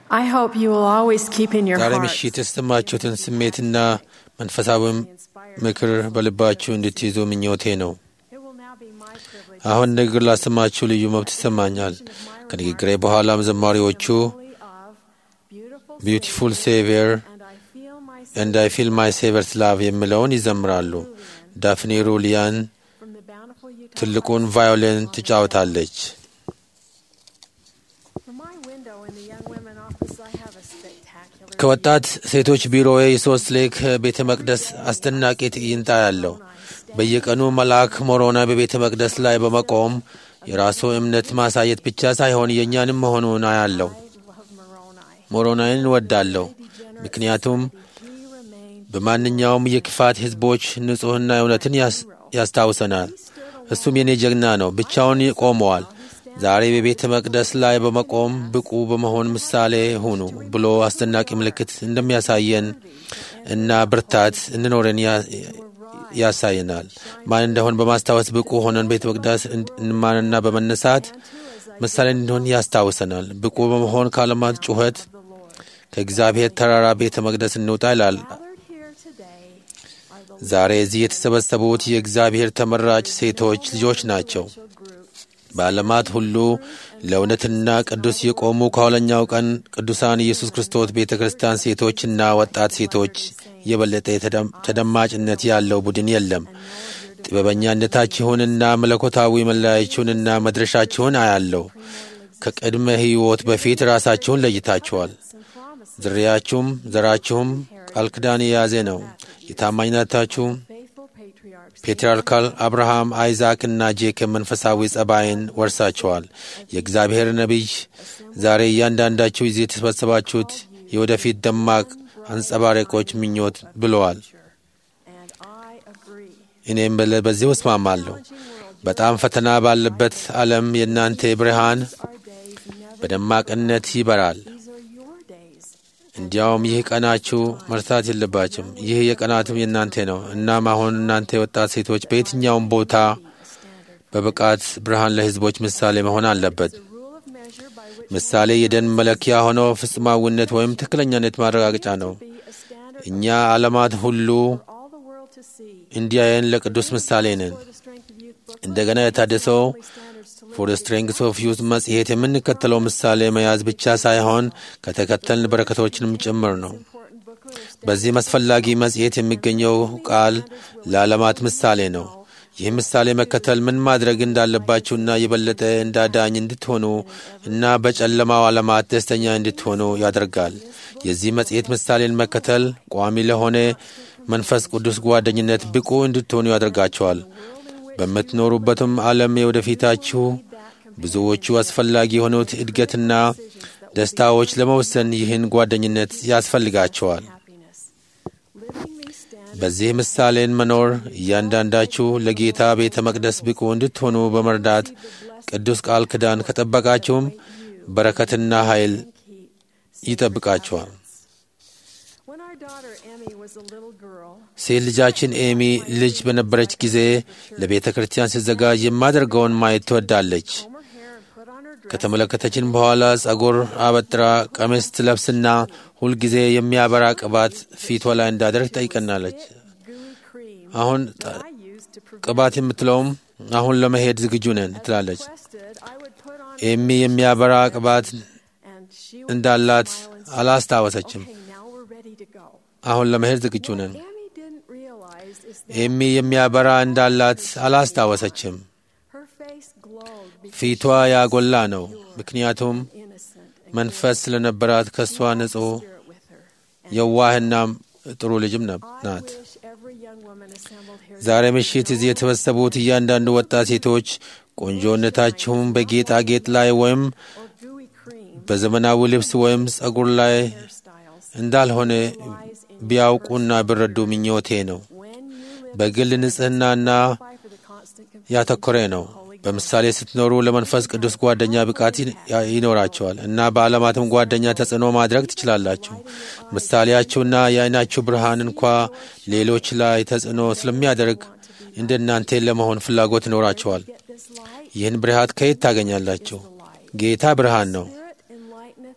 I hope you will always keep in your ዛሬ heart ምሽት የተሰማችሁትን ስሜትና መንፈሳዊ ምክር በልባችሁ እንድትይዙ ምኞቴ ነው። It will now be my privilege አሁን ንግግር ላሰማችሁ ልዩ መብት ይሰማኛል። ከንግግሬ በኋላም ዘማሪዎቹ of beautiful ቢዩቲፉል ሴቪየር and I feel my ኤንድ አይ ፊል ማይ ሴቨርስ ላቭ የሚለውን ይዘምራሉ። ዳፍኔ ሩሊያን from the bountiful Utah. ትልቁን ቫዮሊን ትጫወታለች። From my window in the young women office, I have a spectacular ከወጣት ሴቶች ቢሮዬ የሶስት ሌክ ቤተ መቅደስ አስደናቂ ትዕይንት ያለው በየቀኑ መልአክ ሞሮና በቤተ መቅደስ ላይ በመቆም የራሱ እምነት ማሳየት ብቻ ሳይሆን የእኛንም መሆኑን አያለው። love Moroni. ሞሮናይን እወዳለሁ፣ ምክንያቱም He remained በማንኛውም የክፋት ሕዝቦች ንጹሕና እውነትን ያስ- ያስታውሰናል። እሱም የኔ ጀግና ነው። ብቻውን ቆመዋል። ዛሬ በቤተ መቅደስ ላይ በመቆም ብቁ በመሆን ምሳሌ ሁኑ ብሎ አስደናቂ ምልክት እንደሚያሳየን እና ብርታት እንኖረን ያ- ያሳየናል። ማን እንደሆን በማስታወስ ብቁ ሆነን ቤተ መቅደስ እንማንና በመነሳት ምሳሌ እንዲሆን ያስታውሰናል። ብቁ በመሆን ከዓለማት ጩኸት ከእግዚአብሔር ተራራ ቤተ መቅደስ እንውጣ ይላል። gathered here today are the ዛሬ እዚህ የተሰበሰቡት የእግዚአብሔር ተመራጭ ሴቶች ልጆች ናቸው። little group በዓለማት ሁሉ ለእውነትና ቅዱስ የቆሙ ከኋለኛው ቀን ቅዱሳን ኢየሱስ ክርስቶስ ቤተ ክርስቲያን ሴቶችና ወጣት ሴቶች የበለጠ የተደም- ተደማጭነት ያለው ቡድን የለም። ጥበበኛነታችሁንና መለኮታዊ መለያችሁንና መድረሻችሁን አያለው። ከቅድመ ሕይወት በፊት ራሳችሁን ለይታችኋል። and promises, ዝርያችሁም ዘራችሁም ቃል ኪዳን የያዘ ነው። የታማኝነታችሁ faithful patriarchs, ፔትርያርካል አብርሃም፣ አይዛክ እና ጄኮብ መንፈሳዊ ጸባይን ወርሳቸዋል። የእግዚአብሔር ነቢይ ዛሬ እያንዳንዳችሁ እዚህ የተሰበሰባችሁት የወደፊት ደማቅ አንጸባራቂዎች ምኞት ብለዋል። and I agree. እኔም በለ- በዚህ እስማማለሁ። በጣም ፈተና ባለበት ዓለም የእናንተ ብርሃን Our days never, በደማቅነት ይበራል። these are your days. እንዲያውም ይህ ቀናችሁ መርሳት የለባችም። ይህ የቀናትም የእናንተ ነው። እናም አሁን እናንተ የወጣት ሴቶች በየትኛውም ቦታ በብቃት ብርሃን ለሕዝቦች ምሳሌ መሆን አለበት። The rule of measure by which ምሳሌ የደን መለኪያ ሆኖ ፍጹማዊነት ወይም ትክክለኛነት ማረጋገጫ ነው። be a standard እኛ ዓለማት ሁሉ for all the world to see. እንዲያየን ለቅዱስ ምሳሌ ነን። For the strength of youth book, እንደገና የታደሰው standards to live ፎር ስትሬንግስ ኦፍ ዩዝ መጽሔት የምንከተለው ምሳሌ መያዝ ብቻ ሳይሆን ከተከተልን በረከቶችንም ጭምር ነው። important booklet of በዚህም አስፈላጊ መጽሔት የሚገኘው ቃል ለዓለማት ምሳሌ ነው። ይህ ምሳሌ መከተል ምን ማድረግ እንዳለባችሁና የበለጠ እንዳዳኝ እንድትሆኑ እና በጨለማው ዓለማት ደስተኛ እንድትሆኑ ያደርጋል። የዚህ መጽሔት ምሳሌን መከተል ቋሚ ለሆነ መንፈስ ቅዱስ ጓደኝነት ብቁ እንድትሆኑ ያደርጋቸዋል። በምትኖሩበትም ዓለም የወደፊታችሁ ብዙዎቹ አስፈላጊ የሆኑት እድገትና ደስታዎች ለመወሰን ይህን ጓደኝነት ያስፈልጋቸዋል። happiness. Living these standards በዚህ ምሳሌን መኖር እያንዳንዳችሁ ለጌታ ቤተ መቅደስ ብቁ እንድትሆኑ በመርዳት ቅዱስ ቃል ኪዳን ከጠበቃችሁም በረከትና ኃይል ይጠብቃችኋል። When our daughter Emmy was a little girl, ሴት ልጃችን ኤሚ ልጅ በነበረች ጊዜ ለቤተ ክርስቲያን ሲዘጋጅ የማደርገውን ማየት ትወዳለች። comb her hair and put on her dress ከተመለከተችን በኋላ ጸጉር አበጥራ ቀሚስ ትለብስና ሁልጊዜ የሚያበራ ቅባት ፊቷ ላይ እንዳደርግ ጠይቀናለች። gooey cream አሁን that I used to prevent ቅባት የምትለውም አሁን ለመሄድ ዝግጁ ነን ትላለች። requested I would put on ኤሚ የሚያበራ ቅባት and she would እንዳላት smile and say, አላስታወሰችም። okay, now we're ready to go. አሁን ለመሄድ ዝግጁ ነን። Emmy didn't realize is that ኤሚ የሚያበራ እንዳላት አላስታወሰችም። her face glowed because ፊቷ ያጎላ ነው፣ ምክንያቱም innocent and መንፈስ ስለነበራት ከእሷ ንጹሕ spirit with her. የዋህና ጥሩ ልጅም ነ- I ናት። wish every young woman assembled here ዛሬ ምሽት እዚህ የተሰበሰቡት እያንዳንዱ ወጣት ሴቶች ቆንጆነታችሁም በጌጣጌጥ ላይ ወይም or gooey cream በዘመናዊ ልብስ ወይም ጸጉር ላይ hairstyles እንዳልሆነ ቢያውቁና ቢረዱ ምኞቴ ነው። when you live በግል ንጽሕናና fight for the constant companion ያተኮረ ነው። በምሳሌ ስትኖሩ ለመንፈስ ቅዱስ ጓደኛ ብቃት ይ- ይኖራቸዋል እና በዓለማትም ጓደኛ ተጽዕኖ ማድረግ ትችላላችሁ። ምሳሌያችሁና የዓይናችሁ ብርሃን እንኳ ሌሎች ላይ ተጽዕኖ ስለሚያደርግ እንደ እናንተ ለመሆን ፍላጎት ይኖራቸዋል። get this light ይህን ብርሃት ከየት ታገኛላችሁ? ጌታ ብርሃን ነው። spirit enlighteneth every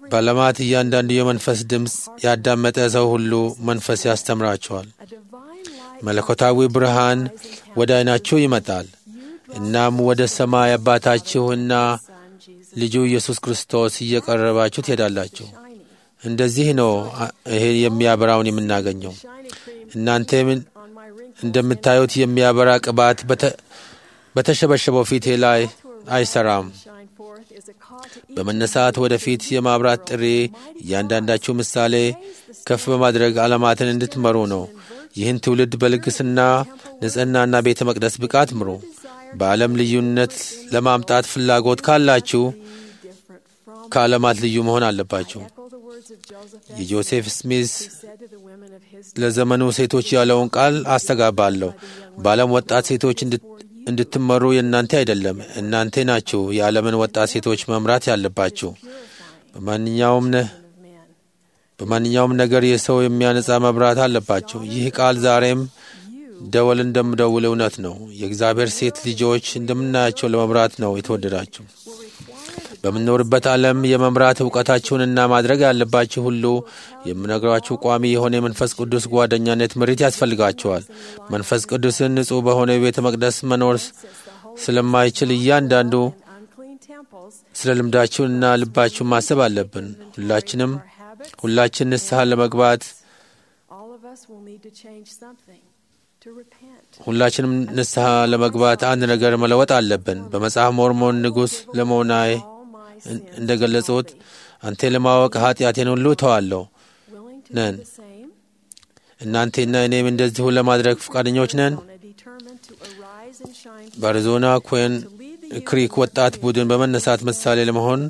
በዓለማት እያንዳንዱ የመንፈስ ድምፅ ያዳመጠ ሰው ሁሉ መንፈስ ያስተምራቸዋል። a divine light መለኮታዊ ብርሃን ወደ ዓይናችሁ ይመጣል። እናም ወደ ሰማይ አባታችሁና Son Jesus ልጁ ኢየሱስ ክርስቶስ እየቀረባችሁ ትሄዳላችሁ። shiny, እንደዚህ ነው አ- ይሄ የሚያበራውን የምናገኘው። shiny cream እናንተ ምን- on my wrinkles. እንደምታዩት የሚያበራ ቅባት በተ- በተሸበሸበው ፊቴ ላይ አይሰራም። Shine forth is a call to each በመነሳት ወደፊት የማብራት ጥሪ እያንዳንዳችሁ ምሳሌ ከፍ በማድረግ ዓለማትን እንድትመሩ ነው። ይህን ትውልድ በልግስና ንጽሕናና ቤተ መቅደስ ብቃት ምሩ። በዓለም ልዩነት ለማምጣት ፍላጎት ካላችሁ different from ከዓለማት ልዩ መሆን አለባችሁ። echo the words of Joseph የጆሴፍ ስሚዝ He said to the women of his ለዘመኑ ሴቶች ያለውን ቃል አስተጋባለሁ። በዓለም ወጣት ሴቶች እንድት- እንድትመሩ የእናንተ አይደለም፣ እናንተ ናችሁ የዓለምን ወጣት ሴቶች መምራት ያለባችሁ። በማንኛውም ነ- of men. በማንኛውም ነገር የሰው የሚያነጻ መብራት አለባቸው። ይህ ቃል ዛሬም ደወል እንደምደውል እውነት ነው። የእግዚአብሔር ሴት ልጆች እንደምናያቸው ለመምራት ነው የተወደዳችሁ። በምንኖርበት ዓለም የመምራት እውቀታችሁንና ማድረግ ያለባችሁ ሁሉ የምነግራችሁ ቋሚ የሆነ የመንፈስ ቅዱስ ጓደኛነት ምሪት ያስፈልጋቸዋል። መንፈስ ቅዱስን ንጹሕ በሆነ ቤተ መቅደስ መኖር ስለማይችል እያንዳንዱ Unclean temples, ስለ ልምዳችሁንና ልባችሁን ማሰብ አለብን። ሁላችንም our habits, ሁላችን ንስሐ ለመግባት all of us will need to change something, to repent. ሁላችንም ንስሐ ለመግባት አንድ ነገር መለወጥ አለብን። በመጽሐፍ ሞርሞን ንጉሥ ለመሆናይ All my sins, እንደ ገለጹት አንተ ለማወቅ ኃጢአቴን ሁሉ እተዋለሁ። willing to ነን። do the same, እናንቴና እኔም እንደዚሁ ለማድረግ ፈቃደኞች ነን። Arizona determined to arise and shine በአሪዞና ኩዌን ክሪክ ወጣት ቡድን በመነሳት ምሳሌ ለመሆን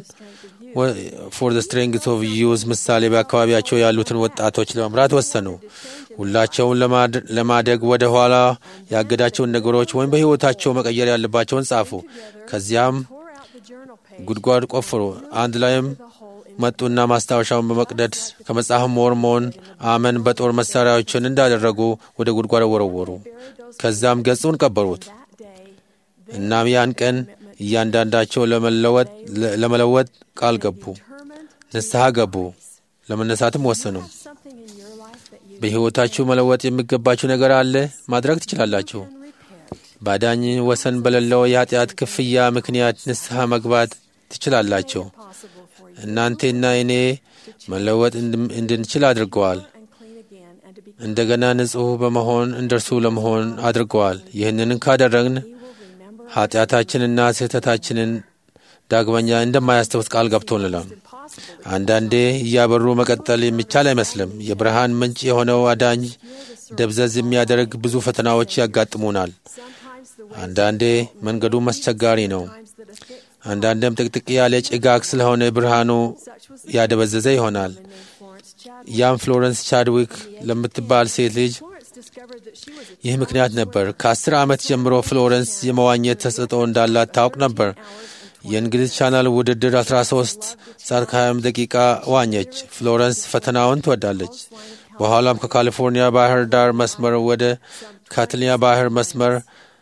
ፎር ዘ ስትሬንግስ ኦፍ ዩዝ ምሳሌ በአካባቢያቸው ያሉትን ወጣቶች ለመምራት ወሰኑ። ሁላቸውን ለማድ- ለማደግ ወደ ኋላ ያገዳቸውን ነገሮች ወይም በሕይወታቸው መቀየር ያለባቸውን ጻፉ። ከዚያም pour out the journal page ጉድጓድ ቆፍሩ። አንድ ላይም መጡና ማስታወሻውን በመቅደድ ከመጽሐፍ ሞርሞን አመን በጦር መሳሪያዎችን እንዳደረጉ ወደ ጉድጓድ ወረወሩ። ከዛም ገጹን ቀበሩት። that day. እናም ያን ቀን እያንዳንዳቸው ለመለወጥ ለመለወጥ ቃል ገቡ፣ Determined ንስሐ ገቡ፣ ለመነሳትም ወሰኑ። something in your life that you በሕይወታችሁ መለወጥ የሚገባችሁ ነገር አለ፣ ማድረግ ትችላላችሁ። can repent. ባዳኝ ወሰን በሌለው የኃጢአት ክፍያ ምክንያት ንስሐ መግባት ትችላላችሁ። Possible for you እናንቴና እኔ መለወጥ እንድም- እንድንችል አድርገዋል። and clean again and to be እንደገና ንጹሕ በመሆን እንደርሱ ለመሆን አድርገዋል። ይህንን ካደረግን we will remember ኃጢአታችንና ስህተታችንን ዳግመኛ እንደማያስታውስ ቃል ገብቶልናል። impossible አንዳንዴ እያበሩ መቀጠል የሚቻል አይመስልም። የብርሃን ምንጭ የሆነው አዳኝ ደብዘዝ የሚያደርግ ብዙ ፈተናዎች ያጋጥሙናል። sometimes the way አንዳንዴ መንገዱም አስቸጋሪ ነው። times that a thick አንዳንዴም ጥቅጥቅ ያለ ጭጋግ ስለሆነ ብርሃኑ such was ያደበዘዘ ይሆናል። named Florence Chadwick. ያም ፍሎረንስ ቻድዊክ ለምትባል ሴት ልጅ Florence discovered that she was a ይህ ምክንያት ነበር። ከአስር ዓመት ጀምሮ ፍሎረንስ የመዋኘት ተሰጥኦ እንዳላት ታውቅ ነበር። የእንግሊዝ ቻናል ውድድር 13 ሰዓት ከ20 ደቂቃ ዋኘች። ፍሎረንስ ፈተናውን ትወዳለች። በኋላም ከካሊፎርኒያ ባህር ዳር መስመር ወደ ካትሊያ ባህር መስመር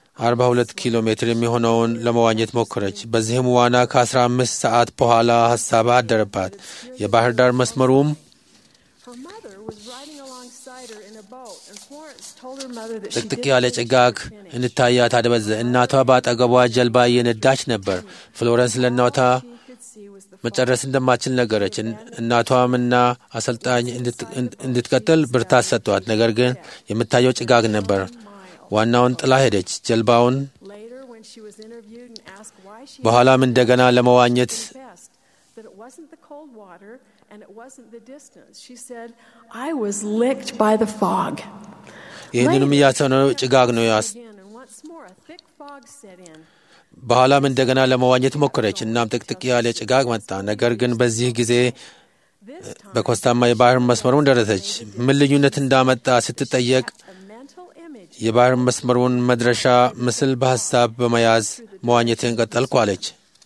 42 ኪሎ ሜትር የሚሆነውን ለመዋኘት ሞከረች። በዚህም ዋና ከ15 ሰዓት በኋላ ሀሳብ አደረባት። የባህር ዳር መስመሩም Her mother was riding alongside her in a boat, and Florence told her mother that she ጥቅጥቅ didn't ያለ think she ጭጋግ could finish. እንታያት አደበዘ። እናቷ በአጠገቧ ጀልባ እየነዳች ነበር። ፍሎረንስ ለእናቷ She could see was the መጨረስ እንደማትችል ነገረች። እን- እናቷም እና አሰልጣኝ እንድት- እንድትቀጥል ብርታት ሰጥቷት፣ ነገር ግን የምታየው ጭጋግ ነበር። ዋናውን ጥላ ሄደች። ጀልባውን Later, when she was interviewed and asked why she በኋላም እንደገና ለመዋኘት confessed that it wasn't the cold water and it wasn't the distance, she said, I was licked by the fog. ይህንንም እያሰነው ጭጋግ ነው ያስ Again, and once more, a thick fog set in. በኋላም እንደገና ለመዋኘት ሞከረች። እናም ጥቅጥቅ ያለ ጭጋግ መጣ። ነገር ግን በዚህ ጊዜ This time, በኮስታማ የባህር መስመሩን ደረሰች። ምን ልዩነት እንዳመጣ ስትጠየቅ a mental image የባህር መስመሩን መድረሻ ምስል በሐሳብ በመያዝ መዋኘትን ቀጠልኩ አለች።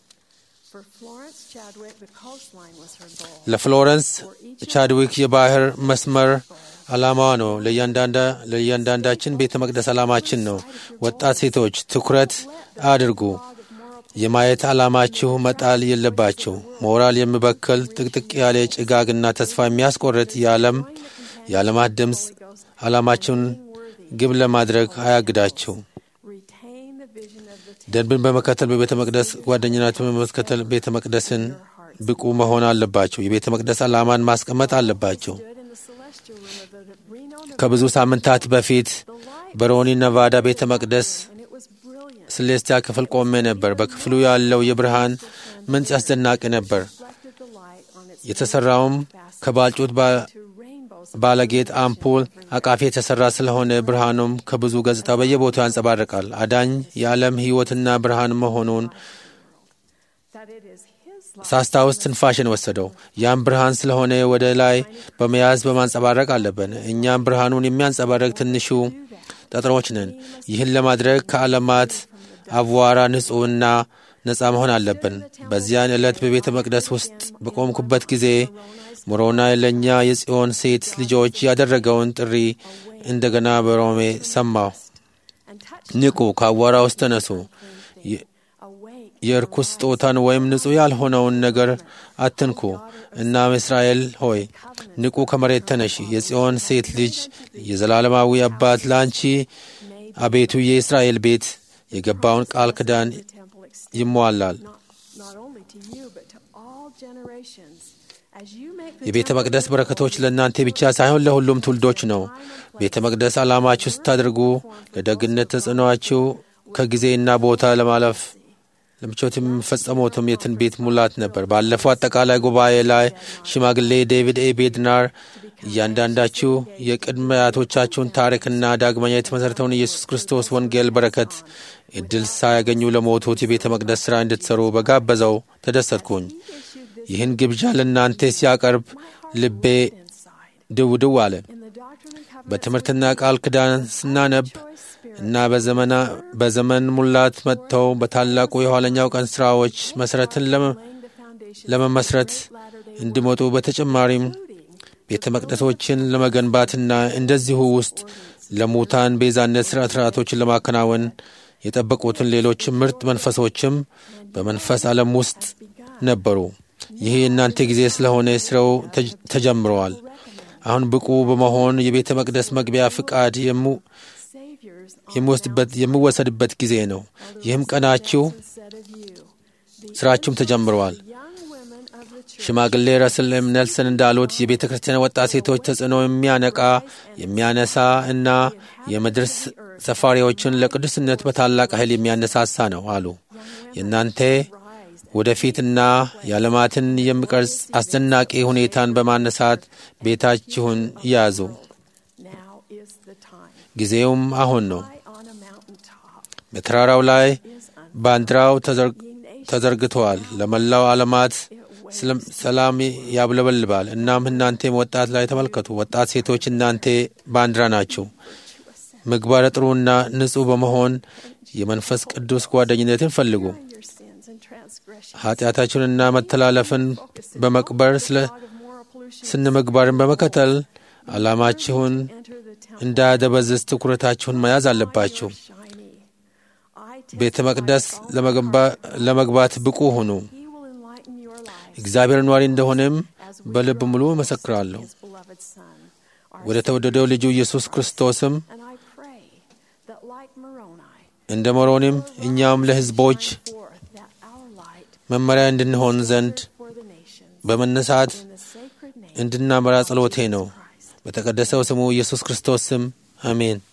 for Florence Chadwick, the coastline was her goal. ለፍሎረንስ ቻድዊክ የባህር መስመር ዓላማዋ ነው። ለእያንዳንዳ- ለእያንዳንዳችን ቤተ መቅደስ ዓላማችን ነው። ወጣት ሴቶች ትኩረት አድርጉ። የማየት ዓላማችሁ መጣል የለባችሁ። ሞራል የሚበክል ጥቅጥቅ ያለ ጭጋግና ተስፋ የሚያስቆርጥ የዓለም የዓለማት ድምፅ ዓላማችሁን ግብ ለማድረግ አያግዳችሁ። Retain the vision of the ደንብን በመከተል በቤተ መቅደስ ጓደኝነትን በመከተል ቤተ መቅደስን ብቁ መሆን አለባቸው። የቤተ መቅደስ ዓላማን ማስቀመጥ አለባቸው። stood in the celestial room of the Reno, Nevada. ከብዙ ሳምንታት በፊት The light, በሮኒ ነቫዳ ቤተ መቅደስ and it was brilliant. ስሌስቲያ ክፍል ቆሜ ነበር። በክፍሉ ያለው የብርሃን ምንጭ አስደናቂ ነበር። Reflected the light on its የተሰራውም ከባልጩት ባ- to rainbows of ባለጌጥ አምፖል አቃፊ የተሰራ ስለሆነ ብርሃኑም ከብዙ ገጽታ በየቦታው ያንጸባርቃል። አዳኝ የዓለም ሕይወትና ብርሃን መሆኑን that it is His light. ሳስታውስ ትንፋሽን ወሰደው። ያም ብርሃን ስለሆነ ወደ ላይ በመያዝ በማንጸባረቅ አለብን። እኛም ብርሃኑን የሚያንጸባረቅ ትንሹ ጠጠሮች ነን። ይህን ለማድረግ ከዓለማት አቧራ ንጹሕና ነፃ መሆን አለብን። በዚያን ዕለት በቤተ መቅደስ ውስጥ በቆምኩበት ጊዜ ሞሮናይ ለእኛ የጽዮን ሴት ልጆች ያደረገውን ጥሪ እንደገና በሮሜ ሰማሁ። And touch ንቁ፣ ከአቧራ ውስጥ ተነሱ። የ- awake. የርኩስ ስጦታን ወይም ንጹሕ ያልሆነውን ነገር አትንኩ። እናም እስራኤል ሆይ ንቁ፣ ከመሬት ተነሺ። የጽዮን ሴት ልጅ የዘላለማዊ አባት ለአንቺ አቤቱ የእስራኤል ቤት የገባውን ቃል ኪዳን The temple extends ይሟላል። not, not only to you, but to all generations. As you make the የቤተ temple መቅደስ በረከቶች ለእናንተ ብቻ ሳይሆን ለሁሉም ትውልዶች ነው። ቤተ መቅደስ ዓላማችሁ ስታደርጉ ለደግነት ተጽዕኖአችሁ ከጊዜና ቦታ ለማለፍ ለምቾት የሚፈጸሙትም የትንቢት ሙላት ነበር። ባለፈው አጠቃላይ ጉባኤ ላይ ሽማግሌ ዴቪድ ኤ ቤድናር እያንዳንዳችሁ የቅድመ አያቶቻችሁን ታሪክና ዳግመኛ የተመሠረተውን ኢየሱስ ክርስቶስ ወንጌል በረከት እድል ሳያገኙ ለሞቱት የቤተ መቅደስ ሥራ እንድትሠሩ በጋበዘው ተደሰትኩኝ። ይህን ግብዣ ለእናንተ ሲያቀርብ ልቤ inside. ድው ድው አለ። In the Doctrine and Covenants, በትምህርትና ቃል ኪዳን ስናነብ እና በዘመና በዘመን ሙላት መጥተው በታላቁ የኋለኛው ቀን ሥራዎች መሠረትን ለመ- laying the foundation ለመመስረት እንዲመጡ በተጨማሪም ቤተ መቅደሶችን ለመገንባትና እንደዚሁ ውስጥ ለሙታን ቤዛነት ሥርዓት ሥርዓቶችን ለማከናወን የጠበቁትን ሌሎች ምርጥ መንፈሶችም በመንፈስ ዓለም ውስጥ ነበሩ። ይህ የእናንተ ጊዜ ስለሆነ ስራው ተጅ- ተጀምረዋል። አሁን ብቁ በመሆን የቤተ መቅደስ መግቢያ ፍቃድ የሙ- Saviors የሚወስድበት የሚወሰድበት ጊዜ ነው። ይህም ቀናችሁ said of you. The ስራችሁም ተጀምረዋል። young women of the church ሽማግሌ ረስል ኤም ኔልሰን እንዳሉት የቤተ ክርስቲያን ወጣት ሴቶች ተጽዕኖ የሚያነቃ የሚያነሳ እና የምድር ስ- ሰፋሪዎችን ለቅዱስነት በታላቅ ኃይል የሚያነሳሳ ነው አሉ። የእናንተ rise ወደፊትና የዓለማትን የሚቀርጽ አስደናቂ ሁኔታን በማነሳት ቤታችሁን ያዙ። now is the time. ጊዜውም አሁን ነው። High on a mountaintop በተራራው ላይ is ባንዲራው ተዘር- ተዘርግተዋል። ለመላው ዓለማት ስለም- ሰላም ያብለበልባል። እናም እናንተም ወጣት ላይ ተመልከቱ። ወጣት ሴቶች እናንተ ባንዲራ ናችሁ። ምግባረ ጥሩና ንጹሕ በመሆን የመንፈስ ቅዱስ ጓደኝነትን ፈልጉ። your sins and transgressions. ኃጢአታችሁንና መተላለፍን በመቅበር ስለ Out of moral pollution, ስነ ምግባርን በመከተል ዓላማችሁን enter the temple እንዳያደበዝዝ ትኩረታችሁን መያዝ አለባችሁ። shiny. I ቤተ መቅደስ ለመገንባ- ለመግባት ብቁ ሁኑ። He will enlighten your lives እግዚአብሔር ኗሪ እንደሆነም በልብ ሙሉ እመሰክራለሁ። His beloved Son. Our ወደ ተወደደው ልጁ ኢየሱስ ክርስቶስም And I pray that like Moroni, እንደ ሞሮንም እኛም ለሕዝቦች forth that our light መመሪያ እንድንሆን ዘንድ for the nations በመነሳት in the sacred name እንድናመራ ጸሎቴ ነው። of Christ. በተቀደሰው ስሙ ኢየሱስ ክርስቶስ ስም አሜን።